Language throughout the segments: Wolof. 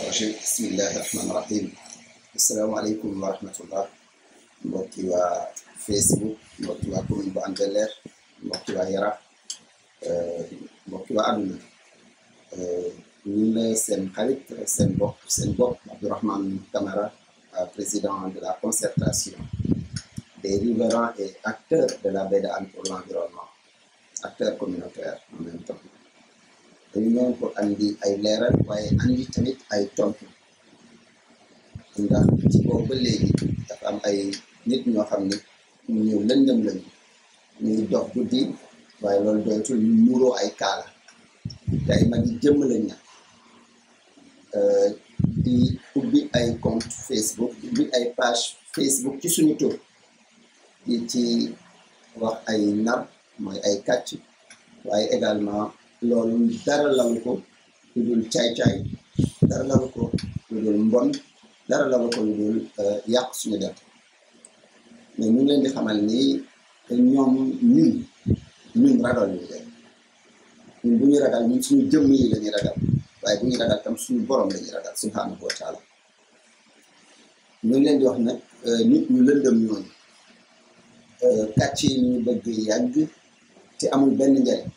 rajim bismillahi rahmaani rahim asalaamaaleykum wa rahmatullah mbokki waa facebook mbokki waa commune bu Hann Bel-Air mbokki waa Yaraax mbokki waa àdduna ñun la seen xarit seen bopp seen bopp Abdourahmane Camara président de la concertation des riverains et acteurs de la baie de Hann pour l'environnement acteurs communautaires en même temps dañu ñëw pour andi ay leeral waaye andi tamit ay tontu ndax ci boobu ba léegi dafa am ay nit ñoo xam ne ñu lëndëm lañu ñuy dox guddi waaye loolu doytul ñu muuroo ay kaala te ay mag yi jëmm lañ nag di ubbi ay compte Facebook di ubbi ay page Facebook ci suñu tur di ci wax ay nar mooy ay kàcc waaye également loolu dara lalu ko lu dul caay-caay dara lalu ko lu dul mbon dara lalu ko lu dul yàq suñu def mais ñu ngi leen di xamal ni ñoom ñun ñun ragal ñu leen ñun bu ñu ragal ñun suñu jëmm yi la ñuy ragal waaye bu ñu ragal tam suñu borom la ñuy ragal subhanahu wa taala ñu ngi leen di wax nag nit ñu lëndëm ñooñu kàcc yi ñu bëgg yàgg te amul benn njariñ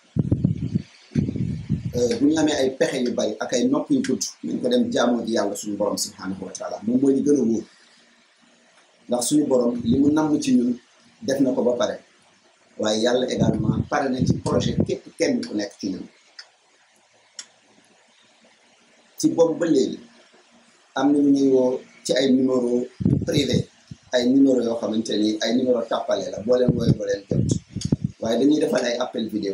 bu ñu amee ay pexe yu bari ak ay nopp yu gudd nañ ko dem jaamoo ji yàlla suñu borom subhanahu wa taala moom mooy li gën a wóor ndax suñu borom li mu namm ci ñun def na ko ba pare waaye yàlla également pare na ci projet képp kenn ku nekk ci ñun ci boobu ba léegi am na ñu ñuy woo ci ay numéro privé ay numéro yoo xamante ni ay numéro tàppale la boo leen wooye boo leen jot waaye dañuy defal ay appel vidéo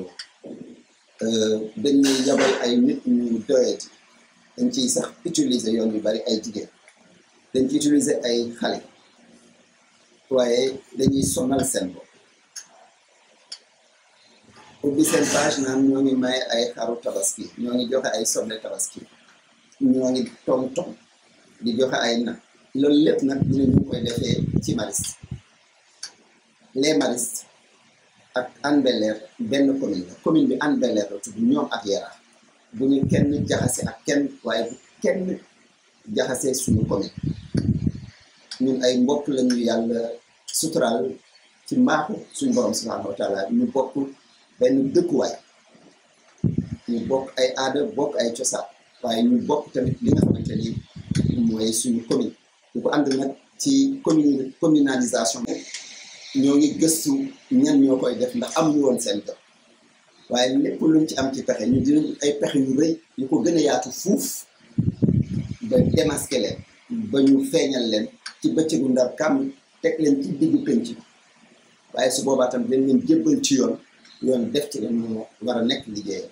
dañuy yabal ay nit ñu doyati dañ ciy sax utiliser yoon yu bari ay jigéen dañ ci utiliser ay xale waaye dañuy sonal seen bopp ubbi seen page naan ñoo ngi may ay xaru tabaski ñoo ngi joxe ay soble tabaski ñoo ngi tong tong di joxe ay nag loolu lépp nag ñu ne ñu koy defee ci Mariste les Maristes ak Hann Bel-Air benn commune la commune bi Hann Bel-Air la tudd ñoom ak Yaraax bu ñu kenn jaxase ak kenn waaye bu kenn jaxase suñu commune ñun ay mbokk lañu yàlla suturaal ci mbaaxu suñu borom subhanahu wa taala ñu bokk benn dëkkuwaay ñu bokk ay aada bokk ay cosaan waaye ñu bokk tamit li nga xamante ni mooy suñu commune ñu ko ànd nag ci commune communalisation ñoo ngi gëstu ñan ñoo koy def ndax am ñu woon seen dëkk waaye lépp luñ ci am ci pexe ñu dinañ ay pexe yu rëy yu ko gën a yaatu fuuf ba démasquer leen ba ñu feeñal leen ci bëccëgu ndar kàmm teg leen ci diggu penc waaye su boobaa tam dañ leen jébbal ci yoon yoon def ci leen moo war a nekk liggéeyam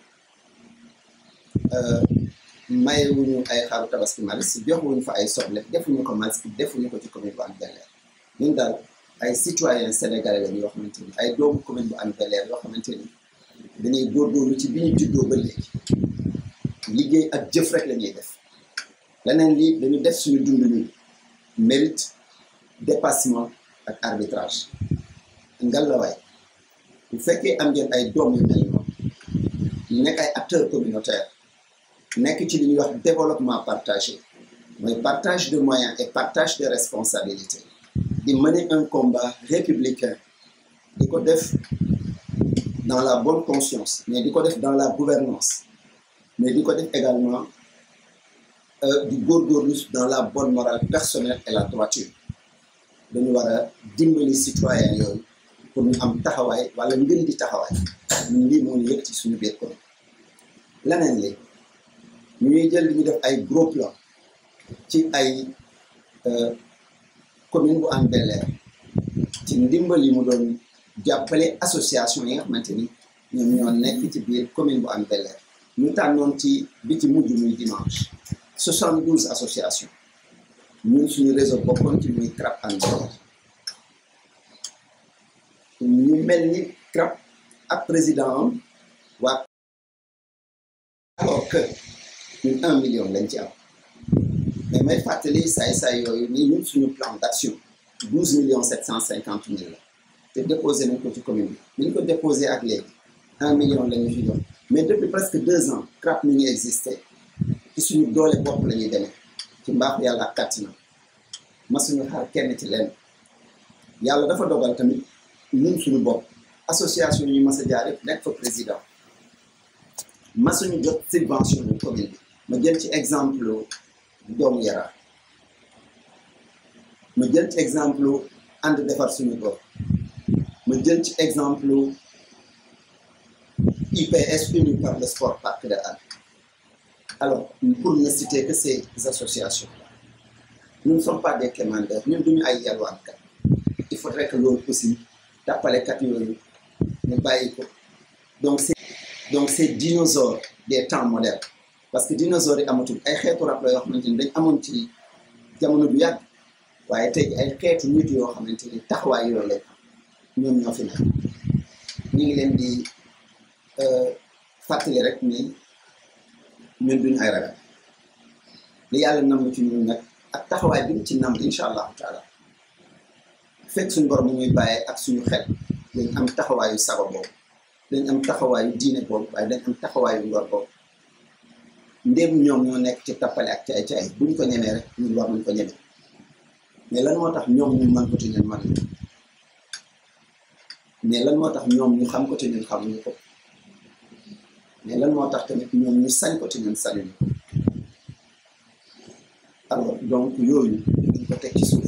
mayewuñu ay xaru tabaski Mariste joxuñu fa ay soble defuñu ko Mariste defuñu ko ci commune bu Hann Bel-Air ñun daal ay citoyens sénégalais lañu yoo xamante ni ay doomu commune bu Hann Bel-Air yoo xamante ni dañuy góorgóorlu ci bi ñu juddoo ba léegi liggéey ak jëf rek la ñuy def leneen lii dañu def suñu dund ñun mérite dépassement ak arbitrage ngalawaay bu fekkee am ngeen ay doom yu mel noonu ñu nekk ay acteurs communautaires nekk ci li ñuy wax développement partagé mooy partage de moyens et partage de responsabilités di mener un combat républicain di ko def dans la bonne conscience mais di ko def dans la gouvernance mais di ko def également di góorgóorlu dans la bonne morale personnelle et la droiture dañu war a dimbali citoyen yooyu pour ñu am taxawaay wala ngën di taxawaay ñun lii moo ñu yëg ci suñu biir commune leneen li ñu ñuy jël li ñu def ay gros plan ci ay commune bu Hann Bel-Air ci ndimbal yi mu doon jàppale association yi nga xamante ni ñoom ñoo nekk ci biir commune bu Hann Bel-Air ñu tànnoon ci bi ci mujj muy dimanche soixante douze association ñun suñu réseau bokkoon ci muy CRAP Hann Bel-Air ñu mel ni CRAP ak président am waa alors que ñun un million lañ ci am mais may fàttali saay-saay yooyu ni ñun suñu plan d'action douze millions sept cent cinquante mille la te déposé nañ ko ci commune bi bi ñu ko déposé ak léegi un million la ñu fi jox mais depuis presque deux ans CRAP mi ngi existé ci suñu doole bopp la ñuy demee ci mbaaxu yàlla ak kàttanam masuñu xaar kenn ci lenn yàlla dafa dogal tamit ñun suñu bopp association yi mas a jaar yëpp nekk fa président masuñu jot subvention yu commune bi ma jël ci exemple doomu Yara ma jël ci exemple ànd defar suñu bopp ma jël ci exemple IPS uni par le sport parc de Hann alors pour ne citer que ces associations nous ne sommes pas des commandeurs ñun duñu ay yalwaankat il faudrait que loolu aussi tàppalekat yooyu ñu bàyyi ko donc c'est donc c'est dinosaure des temps modernes parce que dinosaures yi amatul ay xeetu rab la yoo xamante ni dañ amoon ci jamono bu yàgg waaye tey ay xeetu nit yoo xamante ni taxawaay yooyu lañ ñoom ñoo fi nekk ñu ngi leen di fàttali rek ni ñun duñu ay ragal li yàlla namm ci ñun nag ak taxawaay bi mu ci namm incha allahu taala fekk suñu borom mu ñuy bàyyee ak suñu xel dañ am taxawaayu saba boobu dañ am taxawaayu diine boobu waaye dañ am taxawaayu ngor boobu ndéem ñoom ñoo nekk ci tappale ak caay caay bu ñu ko ñemee rek ñun war nañ ko ñemee mais lan moo tax ñoom ñu mën ko te ñun mënuñu mais lan moo tax ñoom ñu xam ko te ñun xamuñu ko mais lan moo tax tamit ñoom ñu sañ ko te ñun sañuñu ko alors donc yooyu dañ ko teg ci suuf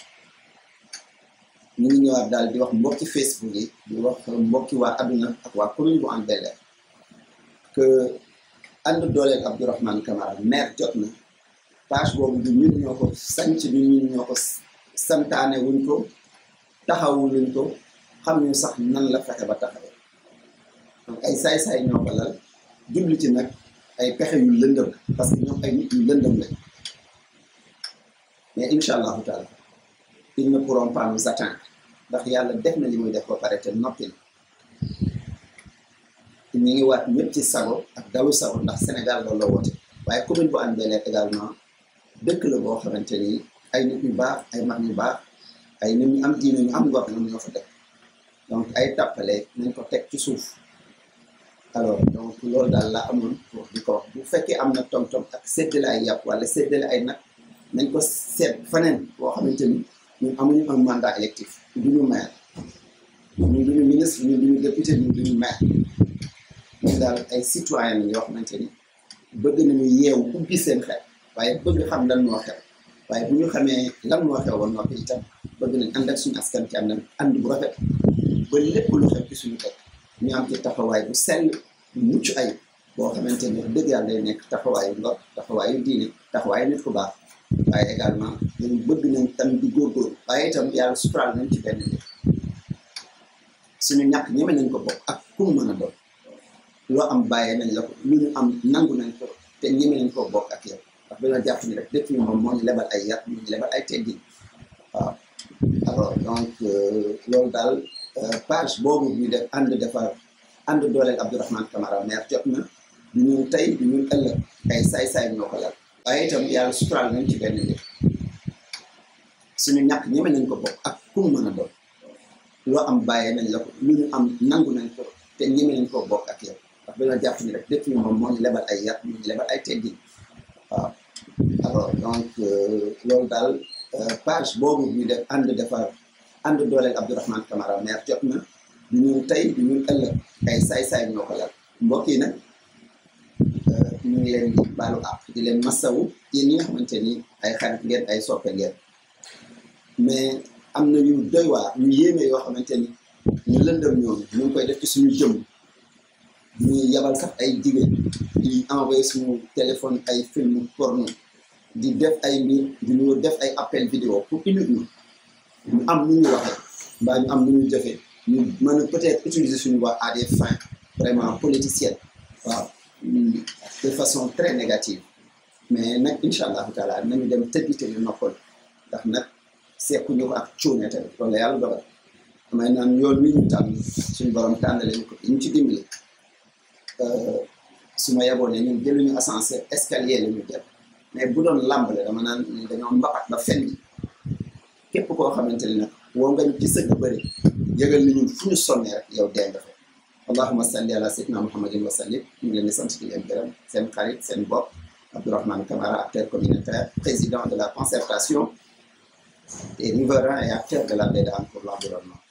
ñu ngi ñëwaat daal di wax mbokki Facebook yi di wax mbokki waa adduna ak waa commune bu Hann Bel-Air que ànd dooleel Abdourahmane Camara maire jot na page boobu du ñun ñoo ko sanc du ñun ñoo ko santaane wuñ ko taxawu luñ ko xam ñu sax nan la fexe ba taxawee donc ay saay-saay ñoo ko lal jubli ci nag ay pexe yu lëndëm parce que ñoom ay nit yu lëndëm lañ mais incha allahu taala ils ne pourront pas nous atteindre ndax yàlla def na li muy def ba pare te noppi na ñu ngi waat ñëpp ci sago ak dalu sago ndax Sénégal loolu la woote waaye commune bu Hann Bel-Air également dëkk la boo xamante ni ay nit ñu baax ay mag ñu baax ay nit ñu am diine ñu am ngor ñoom ñoo fa dëkk donc ay tàppale nañ ko teg ci suuf alors donc loolu daal la amoon pour di ko wax bu fekkee am na tom-tom ak séddale ay yàpp wala séddale ay nag nañ ko seet faneen boo xamante ni ñun amuñu un mandat électif duñu maire ñun duñu ministre ñun duñu député ñun duñu maire ñun daal ay citoyen lañ yoo xamante ni bëgg nañu yeewu ubbi seen xel waaye bëgg xam lan moo xew waaye bu ñu xamee lan moo xew ba noppi itam bëgg nañ ànd ak suñu askan ci ànd ànd bu rafet ba lépp lu xew ci suñu dëkk ñu am ci taxawaay bu sell bu mucc ay boo xamante ni dëgg yàlla day nekk taxawaayu ngor taxawaayu diine taxawaayu nit ku baax waaye également ñun bëgg nañ tam di góorgóorlu waaye itam yàlla suturaal nañ ci benn nit suñu ñàkk ñeme nañ ko bokk ak ku mu mën a doon loo am bàyyee nañ la ko lu ñu am nangu nañ ko te ñeme nañ koo bokk ak yow ndax dañoo jàpp ni rek dëkk ñu moom moo ñu lebal ay yat moo ñu lebal ay teggin waaw alors donc loolu daal page boobu ñu def ànd defar ànd dooleel Abdourahmane Camara maire jot na du ñun tey du ñun ëllëg ay saay-saay ñoo ko lal waaye itam yàlla suturaal nañ ci benn nit suñu ñàkk ñeme nañ ko bokk ak ku mu mën a doon loo am bàyyee nañ la ko lu ñu am nangu nañ ko te ñeme nañ koo bokk ak yow ndax dañoo jàpp ni rek dëkk ñu moom moo ñu lebal ay yat moo ñu lebal ay teggin waaw alors donc loolu daal page boobu ñu def ànd defar ànd dooleel Abdourahmane Camara maire jot na du ñun tey du ñun ëllëg ay saay-saay ñoo ko lal mbokk yi nag ñu ngi leen di baalu àq di leen masawu yéen ñi nga xamante ni ay xarit ngeen ay soppe ngeen mais am na ñu doy waar ñu yéeme yoo xamante ni ñu lëndëm ñoom ñu ngi koy def ci suñu jëm ñu yabal sax ay jigéen di envoyé suñu téléphone ay film porno di def ay mbir di ñu def ay appel vidéo pour uniquement ñu am nu ñu waxee mbaa ñu am nu ñu jëfee ñu mën a peut-être utiliser suñu voix à des fins vraiment politiciennes waaw de façon très négative mais nag incha allahu taala nañu dem tëddi te ñu noppal ndax nag seekuñu ko ak cuune tamit loolu la yàlla dogal damay naan yoon wi ñu tànn suñu borom tànnale ñu ko ñu ci dimbali su ma yeboon ne ñun jëluñu ascenseur escalier la ñu jël mais bu doon làmb la dama naan dañoo mbapat ba fenn képp koo xamante ni nag woo nga ñu ci sëgg bëri yëgal ni ñun fu ñu sonnee rek yow dee nga fa allahuma salli ala sayyidina muhammadin wa sallim ñu ngi leen di sant di leen gërëm seen xarit seen bopp Abdourahmane Camara, acteur communautaire, président de la concertation des riverains et acteurs de la BEDAN pour l'environnement.